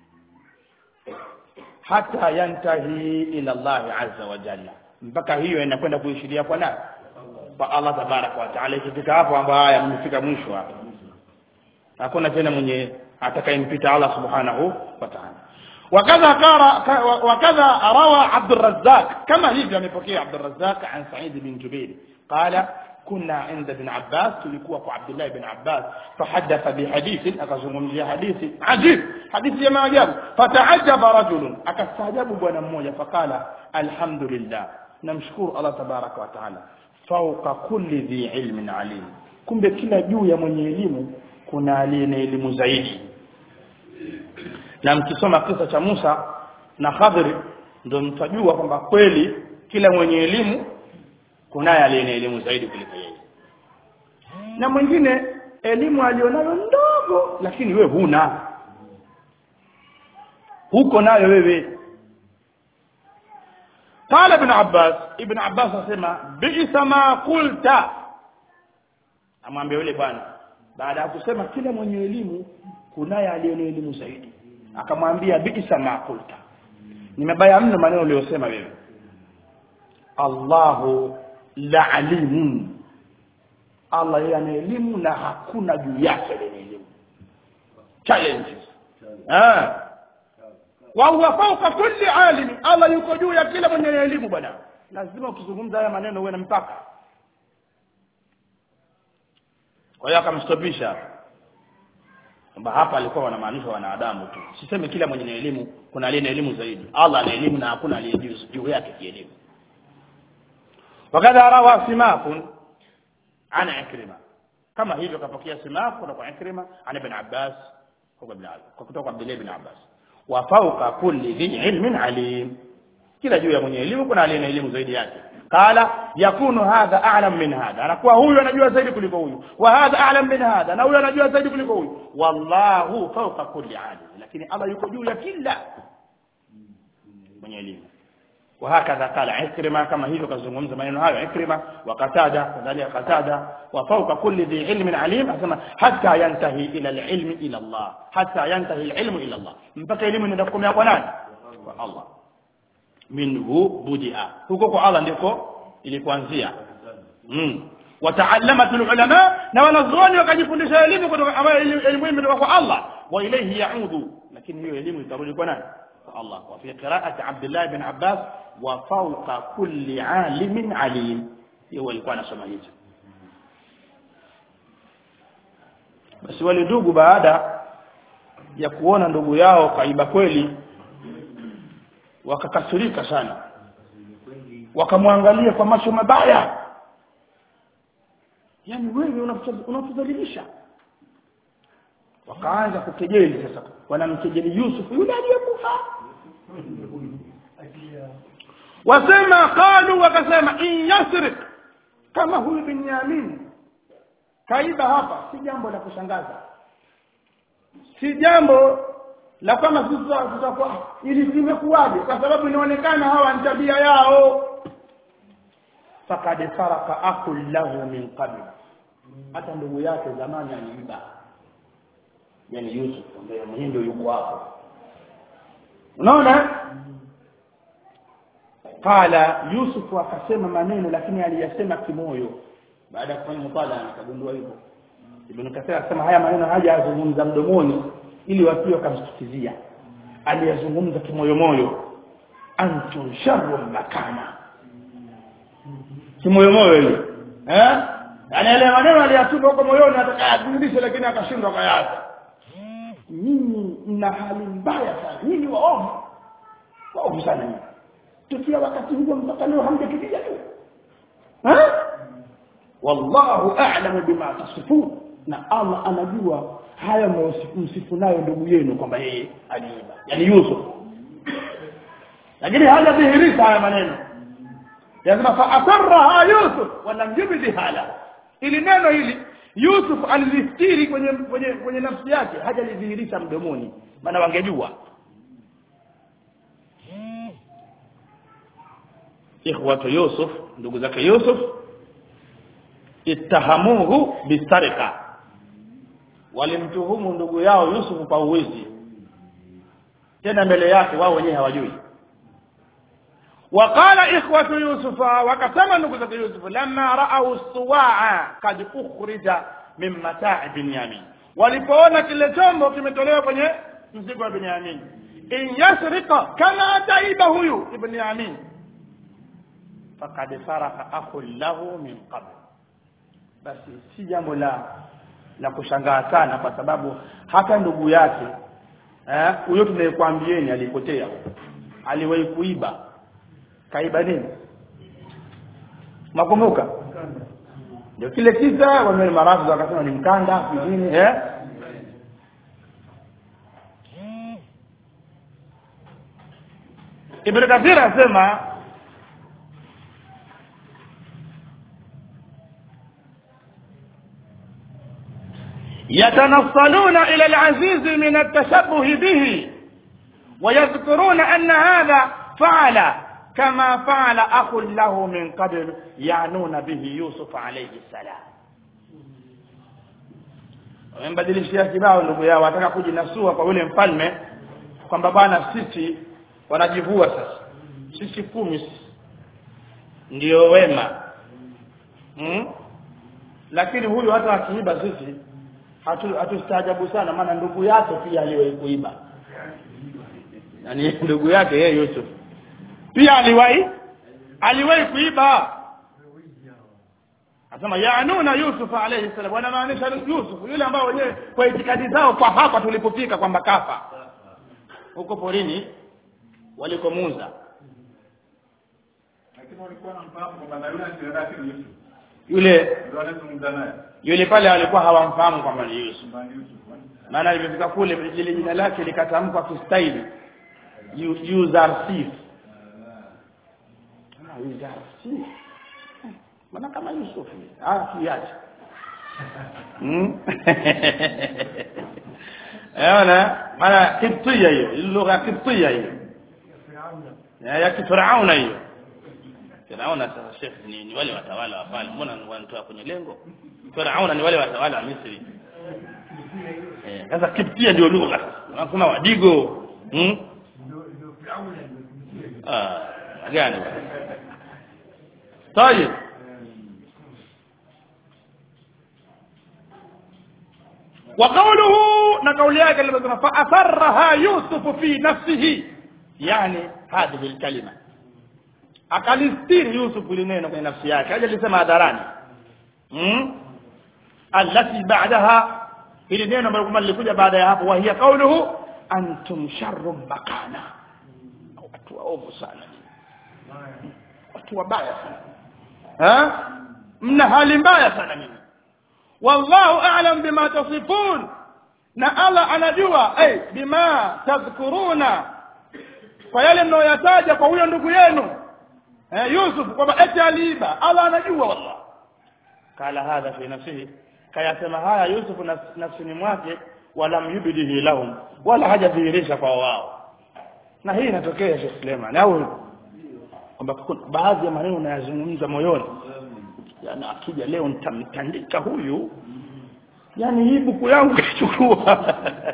hata yantahi ila Allah azza wa jalla mpaka hiyo inakwenda kuishiria kwa nani kwa Allah tabaraka wa taala ikifika hapo ambapo haya mmefika mwisho hapo hakuna tena mwenye atakayempita Allah subhanahu wa ta'ala وكذا قال وكذا روى عبد الرزاق كما هي amepokea عبد الرزاق عن سعيد بن جبير قال كنا عند ابن عباس tulikuwa kwa Abdullah ibn Abbas فحدث بحديث akazungumzia hadithi ajib hadithi ya maajabu fata'ajjaba rajul akastaajabu bwana mmoja fakala alhamdulillah namshukuru Allah tabaraka wa taala fauqa kulli dhi ilmin alim kumbe kila juu ya mwenye elimu kuna aliye na elimu zaidi na mkisoma kisa cha Musa na Khadri ndio mtajua kwamba kweli kila mwenye elimu kunaye aliye na elimu zaidi kuliko yeye na mwingine elimu alionayo ndogo lakini we huna huko nayo wewe قال ابن عباس ابن عباس asema bi'sa ma qulta amwambia yule bwana baada ya kusema kila mwenye elimu kunaye aliye na elimu zaidi akamwambia bi'sa ma qulta nimebaya mno maneno uliyosema wewe Allahu la alimun Allah yeye ana elimu na hakuna juu yake ile elimu challenges ah wa huwa fawqa kulli alim Allah yuko juu ya kila mwenye elimu bwana lazima ukizungumza haya maneno uwe na mpaka kwa hiyo akamstopisha kwamba hapa alikuwa wanamaanisha wanadamu tu siseme kila mwenye elimu kuna aliye na elimu zaidi Allah ana elimu na hakuna aliye juu juu yake kielimu wakadha rawa simakun ana ikrima kama hivyo kapokea simak kutoka ikrima ana ibn abbas kutoka abdullah ibn abbas wa fawqa kulli dhi ilmin alim kila juu ya mwenye elimu kuna aliye na elimu zaidi yake qala yakunu hadha a'lam min hadha anakuwa huyu anajua zaidi kuliko huyu wa hadha a'lam min hadha na huyu anajua zaidi kuliko huyu wallahu fawqa kulli alim lakini Allah yuko juu ya kila mwenye elimu وهكذا قال عكرمة كما هي كزمومز maneno hayo عكرمة وقتادة كذلك قتادة وفوق كل ذي علم عليم أسمى حتى ينتهي إلى العلم إلى الله حتى ينتهي العلم إلى الله mpaka elimu inakomea kwa nani kwa Allah minhu budia huko kwa Allah ndiko ilikuanzia mm wataallamat ulama na wanazuoni wakajifundisha elimu kutoka ambayo elimu hii imetoka kwa Allah wa ilayhi yaudu lakini hiyo elimu itarudi kwa nani kwa Allah wa fi qira'ati Abdullah ibn Abbas wa fawqa kulli alimin alim hiyo alikuwa anasoma hicho basi wale ndugu baada ya kuona ndugu yao kaiba kweli wakakasirika sana wakamwangalia kwa macho mabaya yani wewe unatudhalilisha wakaanza kukejeli sasa wanamkejeli Yusuf yule aliyekufa wasema qalu wakasema in yasrik kama huyu Binyamin kaiba hapa si jambo la kushangaza si jambo la kama sisi tutakuwa ili limekuwaje kwa sababu inaonekana hawa ni tabia yao fakad faraka akul lahu min qabl hata ndugu yake zamani aliiba yani Yusuf ambaye mwenyewe ndio yuko hapo unaona qala Yusuf akasema maneno lakini aliyasema kimoyo baada ya kufanya mutala akagundua hivyo Ibn Kathir akasema haya maneno haja yazungumza mdomoni ili watu wakamsikizia aliyazungumza kimoyo moyo antum sharru makana kimoyo moyo ile eh yani yale maneno aliyatuma huko moyoni atakayadhihirisha lakini akashindwa kayata nyinyi mna hali mbaya sana nyinyi waovu waovu sana nyinyi tukia wakati huo mpaka leo hamjatulia tu eh wallahu a'lamu bima tasifun na Allah anajua haya msifu nayo ndugu yenu kwamba yeye aliiba yani Yusuf lakini hajadhihirisha haya maneno lazima fa asarraha Yusuf wala yubdi hala ili neno hili Yusuf alilistiri kwenye kwenye kwenye nafsi yake hajalidhihirisha mdomoni maana wangejua ikhwatu Yusuf ndugu zake Yusuf ittahamuhu bisarika walimtuhumu ndugu yao Yusuf kwa uwizi tena mbele yake wao wenyewe hawajui وقال إخوة يوسف وقسم نقطة يوسف لما رأوا الصواع قد أخرج من متاع بنيامين walipoona kile chombo kimetolewa kwenye mzigo wa Binyamin in yasrika kama ataiba huyu ibn Yamin faqad faraka akhun lahu min qabl basi si jambo la la kushangaa sana kwa sababu hata ndugu yake eh huyo tunayekwambieni alipotea aliwahi kuiba kaiba nini makumbuka ndio kile kisa wame marafu wakasema ni mkanda nini eh Ibn Kathir asema يتنصلون إلى العزيز من التشبه به ويذكرون أن هذا فعل كما فعل أخ له من قبل يعنون به يوسف عليه السلام wamembadilishia kibao ndugu yao wataka kujinasua kwa yule mfalme kwamba bwana sisi wanajivua sasa sisi kumi ndio wema hmm? lakini huyu hata akiiba sisi hatustaajabu hatu sana maana ndugu yake pia aliwahi kuiba yani ndugu yake yeye Yusuf pia aliwahi aliwahi kuiba asema yaanuna yusuf alayhi salam wanamaanisha yusuf yule ambao wenyewe kwa itikadi zao kwa hapa tulipofika kwamba kafa huko porini walikomuza lakini walikuwa wanamfahamu kwamba na yule anataka ni Yusuf yule ndio anazungumza naye yule pale walikuwa hawamfahamu kwamba ni yusuf kwamba ni Yusuf maana alipofika kule lile jina lake likatamkwa kistaili Yu- yuzarsif Ah, yuzarsif mbona kama yusuf ah kiache Hmm? Unaona maana kibtia hiyo ile lugha ya kibtia hiyo ya ya kifirauna hiyo Firauna sasa Sheikh ni, ni wale watawala wa pale mbona wanatoa kwenye lengo Firauna ni wale watawala wa Misri Eh, sasa kiptia ndio lugha kuna wadigo hmm? ah gani طيب وقوله نقول yake aliposema فأثرها يوسف في نفسه يعني هذه الكلمة akalistiri Yusuf lineno kwenye nafsi yake haja lisema hadharani hmm? allati ba'daha hili neno ambalo kwamba lilikuja baada ya hapo wa hiya qawluhu antum sharrun makana watu waovu sana nyinyi. watu wabaya sana ha mna hali mbaya sana nyinyi wallahu a'lam bima tasifun na Allah anajua ay bima tadhkuruna kwa yale mnayoyataja kwa huyo ndugu yenu eh, Yusuf kwamba eti aliiba Allah anajua wallah kala hadha fi nafsihi kayasema haya Yusuf naf- nafsini mwake walam yubdihi lahum wala hajadhihirisha kwa wao na hii inatokea Sheikh Suleiman au kwamba kuna baadhi ya maneno unayazungumza moyoni yani akija leo nitamtandika huyu yani hii buku yangu kachukua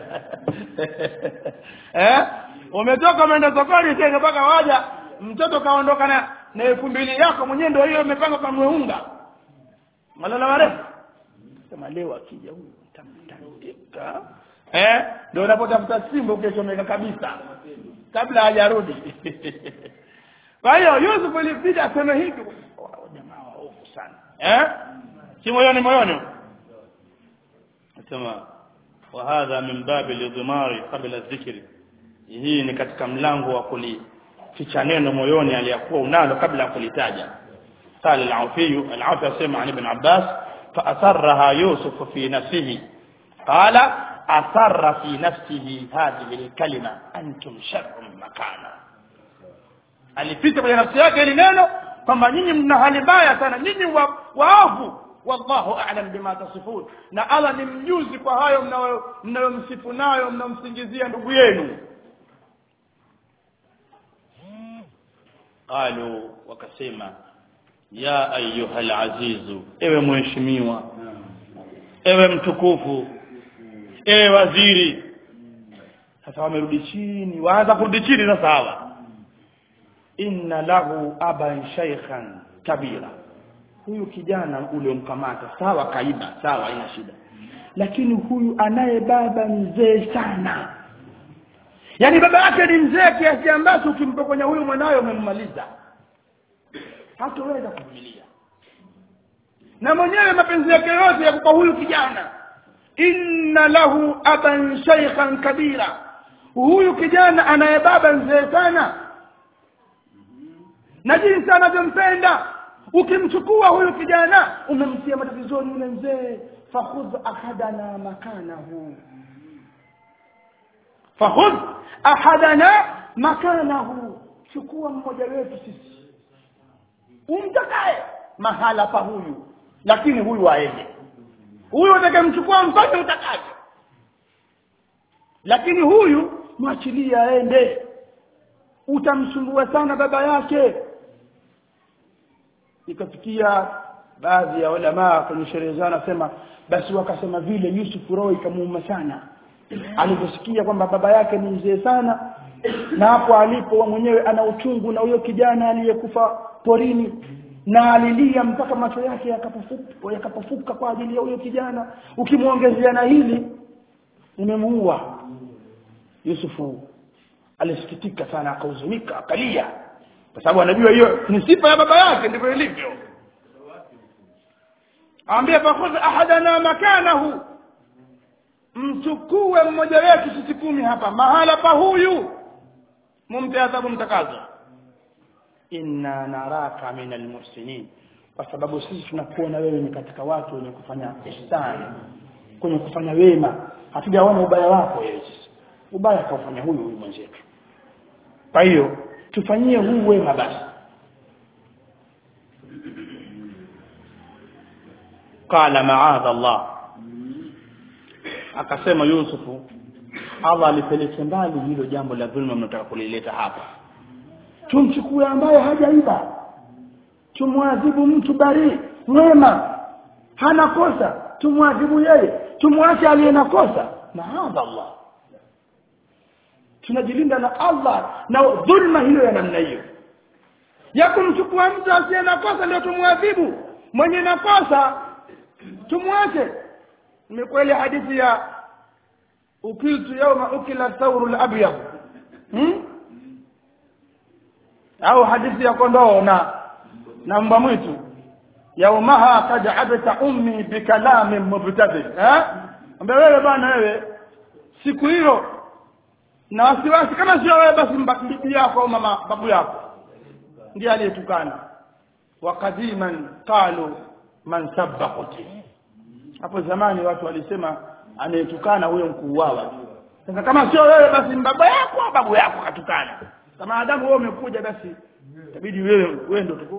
eh umetoka umeenda sokoni tena mpaka waja mtoto kaondoka na na elfu mbili yako mwenyewe ndio hiyo umepanga kwa mweunga malala marefu sema leo akija huyu nitamtandika eh ndio unapotafuta simba ukishomeka kabisa kabla hajarudi kwa hiyo Yusuf ilibidi aseme hivi wao jamaa waovu sana eh si moyoni moyoni nasema wa hadha min babi lidhimari qabla dhikri hii ni katika mlango wa kulificha neno moyoni aliyakuwa unalo kabla ya kulitaja قال العوفي العوفي يسمع عن ابن عباس فأسرها يوسف في نفسه قال أسر في نفسه هذه الكلمة أنتم شر مكانا alipita kwenye nafsi yake ili neno kwamba nyinyi mna hali mbaya sana nyinyi wa- waovu wallahu a'lam bima tasifun na Allah ni mjuzi kwa hayo mnayo- mnayomsifu nayo mnamsingizia ndugu yenu qalu wakasema ya ayuha alazizu ewe mheshimiwa ewe mtukufu ewe waziri sasa wamerudi chini waanza kurudi chini sasa hawa inna lahu aban shaykhan kabira huyu kijana uliomkamata sawa kaiba sawa ina shida lakini huyu anaye baba mzee sana yaani baba yake ni mzee kiasi ambacho ukimpokonya huyu mwanawe umemmaliza hatoweza kuvumilia na mwenyewe mapenzi yake yote yako kwa huyu kijana inna lahu aban shaykhan kabira huyu kijana anaye baba mzee sana na jinsi anavyompenda ukimchukua huyu kijana umemtia matatizoni yule mzee fakhudh ahadana makanahu fakhudh ahadana makanahu chukua mmoja wetu sisi umtakaye mahala pa huyu lakini huyu aende huyu utakayemchukua mfanye utakavyo lakini huyu mwachilie aende utamsumbua sana baba yake ikafikia baadhi ya ulamaa kwenye sherehe zao anasema basi wakasema vile Yusuf roho ikamuuma sana aliposikia kwamba baba yake ni mzee sana na hapo alipo wa mwenyewe ana uchungu na huyo kijana aliyekufa porini na alilia mpaka macho yake yakapofuka yakapofuka kwa ajili ya huyo kijana ukimwongezea na hili nimemuua Yusufu alisikitika sana akahuzunika akalia kwa sababu anajua hiyo ni sifa ya baba yake ndivyo ilivyo ambia fakhudh ahadana makanahu mchukue mmoja wetu sisi kumi hapa mahala pa huyu mumpe adhabu mtakazo inna naraka min almuhsinin kwa sababu sisi tunakuona wewe ni katika watu wenye kufanya ihsani kwenye kufanya wema hatujaona ubaya wako wewe sisi ubaya kaufanya huyu huyu mwenzetu kwa hiyo tufanyie huu wema basi qala maadha Allah akasema Yusufu Allah alipeleke mbali hilo jambo la dhulma mnataka kulileta hapa tumchukue ambaye hajaiba tumwadhibu mtu bari mwema hana kosa tumwadhibu yeye tumwache aliye na kosa maadha Allah tunajilinda na Allah na dhulma hiyo ya namna hiyo ya kumchukua mtu asiye na kosa ndio tumwadhibu mwenye na kosa tumwache ni kweli hadithi ya ukiltu yauma ukila thawru al-abyad hmm? au hadithi ya kondoo na na mbwa mwitu yaumaha kad abta ummi bikalamin mubtadil eh ambaye wewe bwana wewe siku hiyo na wasiwasi kama sio wewe basi bibi yako au mama babu yako ndiye aliyetukana wa qadiman qalu man sabba qutil hapo zamani watu walisema anayetukana huyo mkuuawa sasa kama sio wewe basi baba yako au babu yako katukana kama adamu wewe umekuja basi itabidi wewe wewe ndio tuku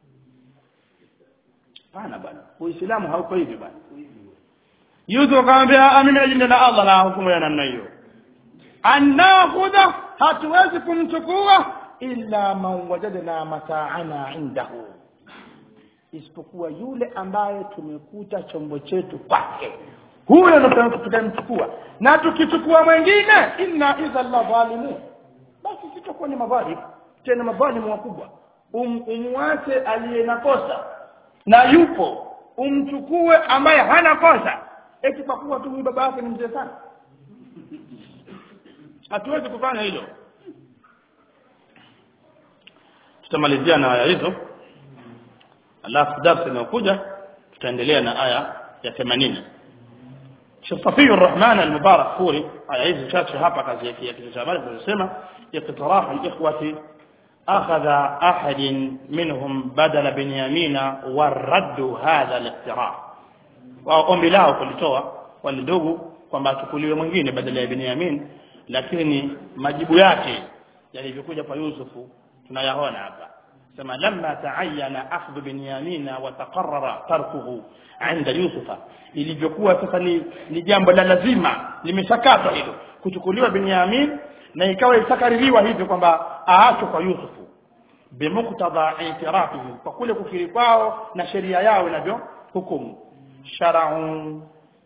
pana bwana uislamu hauko hivi bwana Yusuf akamwambia amini ajinde na Allah na hukumu ya namna hiyo anakhudha hatuwezi kumchukua illa man wajadna mataana indahu isipokuwa yule ambaye tumekuta chombo chetu kwake huyo ndo tutamchukua na tukichukua mwingine inna idha la dhalimun basi sitakuwa ni madhalim tena madhalimu wakubwa um, umwache aliye na kosa na yupo umchukue ambaye hana kosa eti kwa kuwa tu huyu baba yake ni mzee sana hatuwezi kufanya hilo tutamalizia na aya hizo alafu darasa inayokuja tutaendelea na aya ya 80 Sheikh Safiur Rahman al-Mubarak Furi aya hizi chache hapa kazi yake ya kitu cha habari tunasema iqtirah al-ikhwati akhadha ahad minhum badala binyamina waraddu hadha al-iqtirah wa ombi lao kulitoa walidogo kwamba tukuliwe mwingine badala ya Binyamin lakini majibu yake yalivyokuja kwa Yusufu tunayaona hapa sema lamma taayana akhdhu binyamina wa taqarrara tarkuhu inda yusufa ilivyokuwa sasa ni, ni jambo la lazima limeshakatwa hilo kuchukuliwa binyamin na ikawa isakaririwa hivyo kwamba aachwe kwa yusufu bimuktadha itirafihi kwa kule kukiri kwao na sheria yao inavyo hukumu shar'u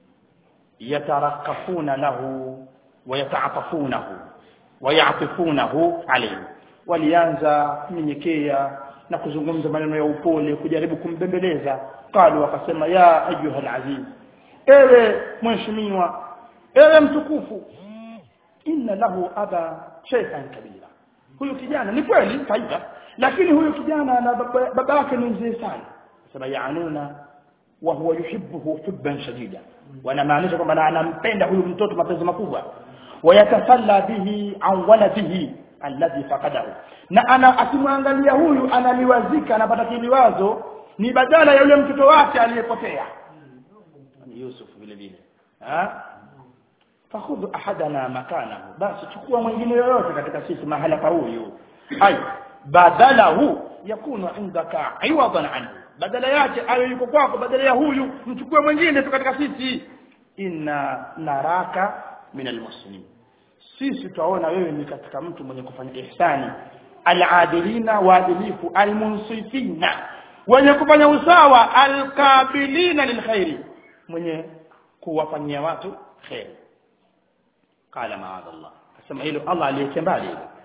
yatarakafuna lahu wa yataatafunahu wa ya'tifunahu alayhi walianza kunyenyekea na kuzungumza maneno ya upole kujaribu kumbembeleza qalu wakasema ya ayuhal aziz ewe mheshimiwa ewe mtukufu inna lahu aba shaykhan kabira huyu kijana ni kweli taifa lakini huyu kijana na baba yake ni mzee sana sema yaanuna wa huwa yuhibbuhu hubban shadida wanamaanisha kwamba anampenda huyu mtoto mapenzi makubwa wayatasalla bihi an waladihi alladhi faqadahu na ana akimwangalia huyu analiwazika anapata kiliwazo ni badala ya yule mtoto wake aliyepotea ni Yusuf vile vile ha fakhudhu ahadana makanahu basi chukua mwingine yoyote katika sisi mahala pa huyu ay badalahu yakunu indaka iwadan anhu badala yake ayo yuko kwako badala ya huyu mchukue mwingine tu katika sisi inna naraka min almuslimin sisi tutaona wewe ni katika mtu mwenye kufanya ihsani aladilina waadilifu almunsifina wenye kufanya usawa alkabilina lilkhairi mwenye kuwafanyia watu khairi qala maadallah asema hilo Allah aliyeke mbali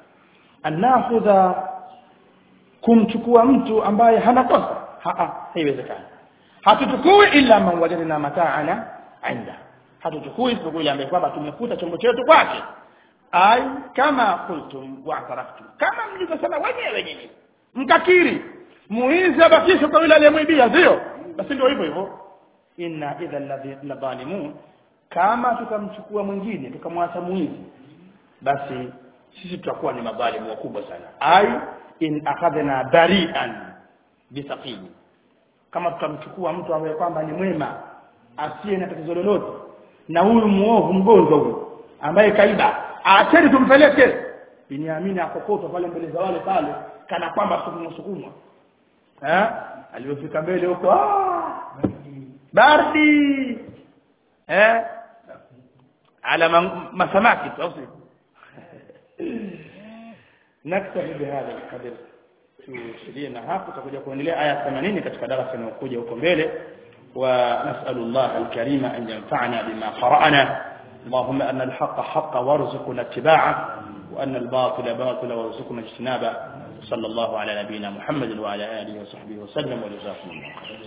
anakhudha kumchukua mtu ambaye hana kosa haiwezekani hatuchukui illa man wajadna mataana inda hatuchukui isipokuwa yule ambaye kwamba tumekuta chombo chetu kwake ay kama qultum wa'taraftum kama mlivyosema wenyewe nyinyi mkakiri muizi abakishwe kwa yule aliyemwibia sio basi ndio hivyo hivyo inna idha la dhalimun kama tukamchukua mwingine tukamwacha mwizi basi sisi tutakuwa ni madhalimu wakubwa sana ai in akhadhna bari'an bisaqini kama tutamchukua mtu ambaye kwamba ni mwema asiye na tatizo lolote na huyu muovu mgonjwa huyu ambaye kaiba acheni tumpeleke Biniamini akokotwa pale mbele za wale pale kana kwamba sukumwa sukumwa eh alipofika mbele huko ah bardi eh ala masamaki tu au naktafi bihadha alqadr tushirie na hapo tutakuja kuendelea aya 80 katika darasa inayokuja huko mbele ونسأل الله الكريم أن ينفعنا بما قرأنا اللهم أن الحق حق وارزقنا اتباعه وأن الباطل باطل وارزقنا اجتنابه صلى الله على نبينا محمد وعلى آله وصحبه وسلم وجزاكم الله خيرا